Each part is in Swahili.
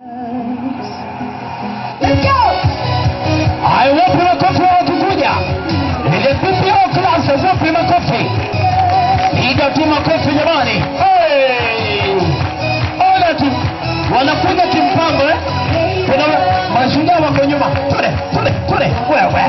Haya, wapi makofi wa wakikuja? Ile PPO class, wapi makofi? Piga tu makofi jamani. Hey! Ona tu wanakuja kimpango eh? Kuna mashujaa wako nyuma. Tule, tule, tule. Wewe.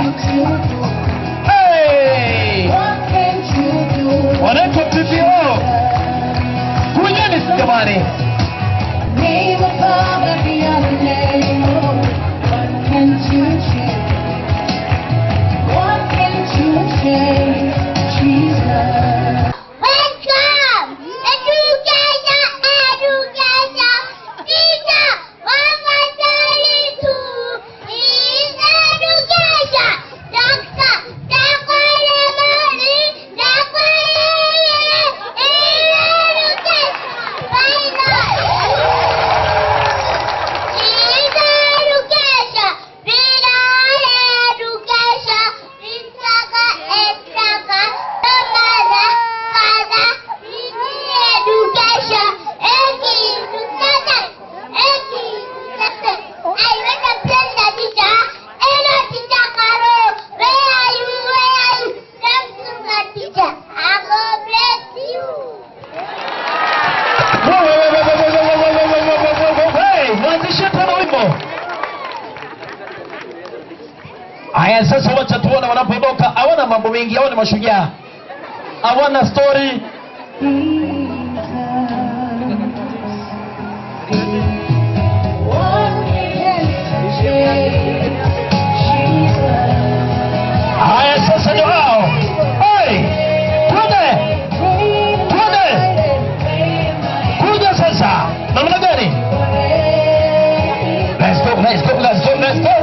Hey! Wanaitwa PPO. Kunyeni jamani. Name above every other name. What can't you change? What can't you change? Jesus. Welcome! Education, education, teacher, mama taritu is education. Doctor, dakwale mali, dakwale is education. Final. Is education. Final education. Ritaka, etaka, tamada, kada, education. Eki, tukata, eki, tukata. I want to tell the teacher, hello teacher Karo, where are you, where are you? Thanks to the teacher. I God bless you. Hey, mwanzishe tena wimbo. Haya, sasa wacha tuone wanapoondoka. Hawana mambo mengi, hawana mashujaa, hawana story. What can't you change? Jesus. Haya, sasa ndio hao. Hey, twende, twende, kuja sasa. Namna gani? Let's go, let's go, let's go, let's go.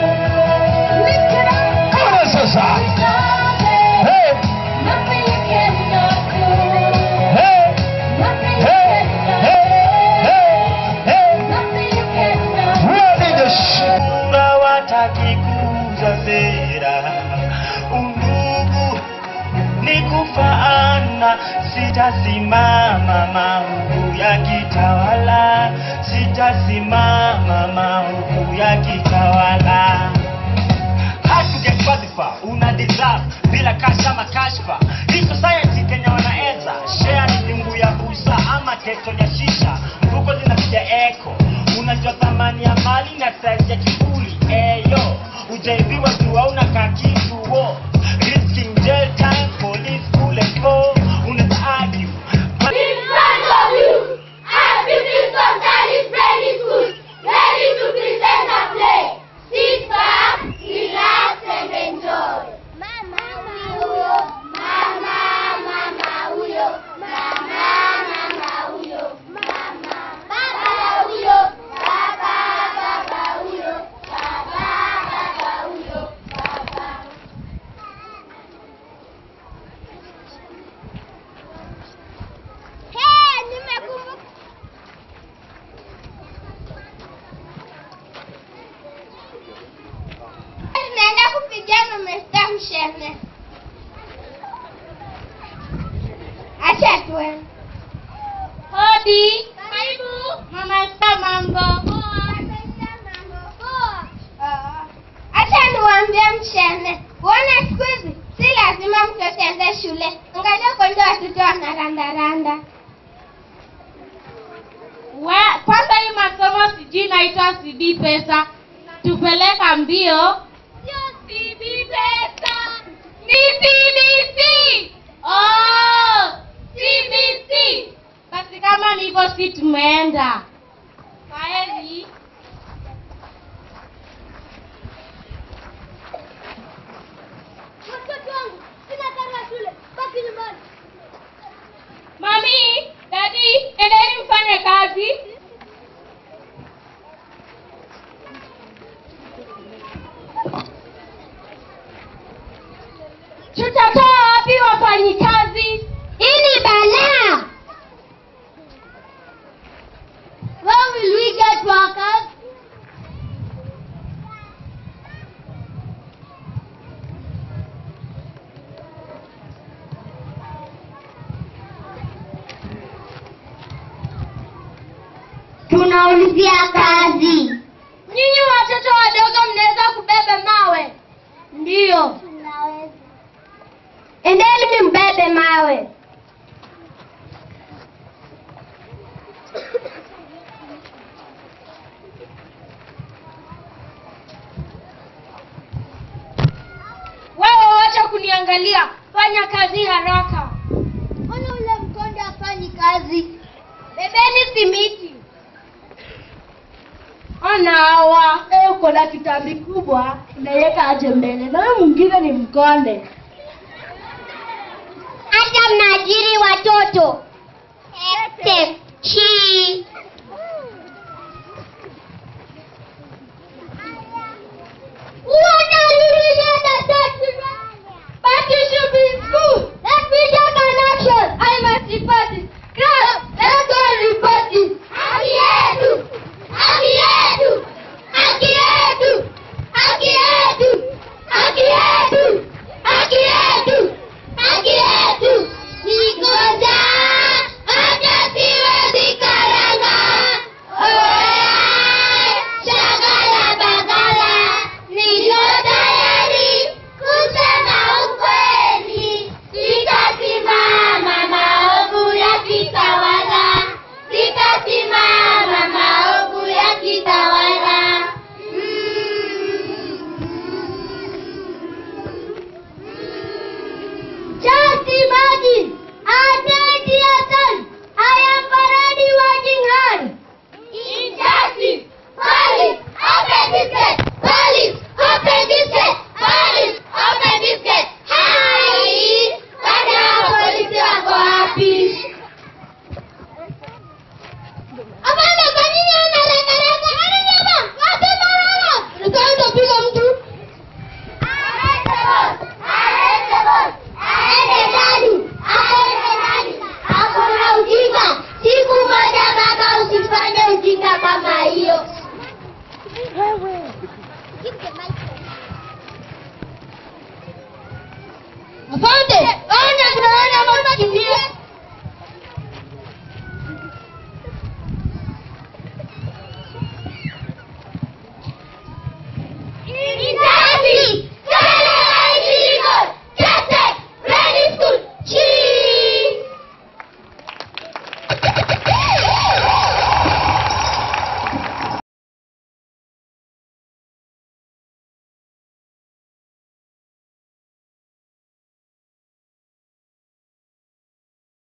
Kuja sasa. Hey, Nothing you cannot do. hey, Nothing you hey, cannot hey, hey, hey. Nothing you cannot Ready to sh- watakikuza sera undugu ni kufaana sitasimama maovu ya kitawala sitasimama maovu ya kitawala hatujekwadhifa una deserve bila kasha makashfa hii society kenya wanaeza share ni pingu ya busa ama teto ya shisha mfuko zinapiga eko unajua thamani ya mali na size ya kibuli eyo ujaibiwa tu hauna kakitu wo risking jail time police kule ko unaweza argue but In front of you, I fifteen sometimes ready school, ready to present a play. Sit back, relax and enjoy. Mama huyo, mama, mama huyo, mama, mama huyo, mama, baba huyo, baba, baba huyo, baba, baba huyo, baba. Hey, nimekumbuka. Tunaenda kupigana Mr. Mshene. Acha tuwe. Hodi. Karibu. Mama Esther mambo. Poa. mambo. Poa. Ah. Acha niwaambie Mshene. Uone siku hizi si lazima mtoto aende shule. Angalia kwanza watoto wanarandaranda. We- kwanza hii masomo sijui inaitwa cd pesa tupeleka mbio Sio CB pesa. Ni CBC. oh, cbc basi kama niko si tumeenda kwaeli Watoto wangu, sina karo ya shule. Baki nyumbani. mami dadi endeni mfanye kazi Tutatoa wapi wafanyikazi? Hii ni balaa. tunaulizia kazi. Nyinyi watoto wadogo mnaweza kubeba mawe? Ndiyo. Endeni mbebe mawe. Wewe wacha kuniangalia, fanya kazi haraka. Mbona ule mkonde hafanyi kazi? Bebeni simiti. Ona hawa, wewe uko na kitambi kubwa, unaweka aje mbele, na wewe mwingine ni mkonde. Hata mnaajiri watoto.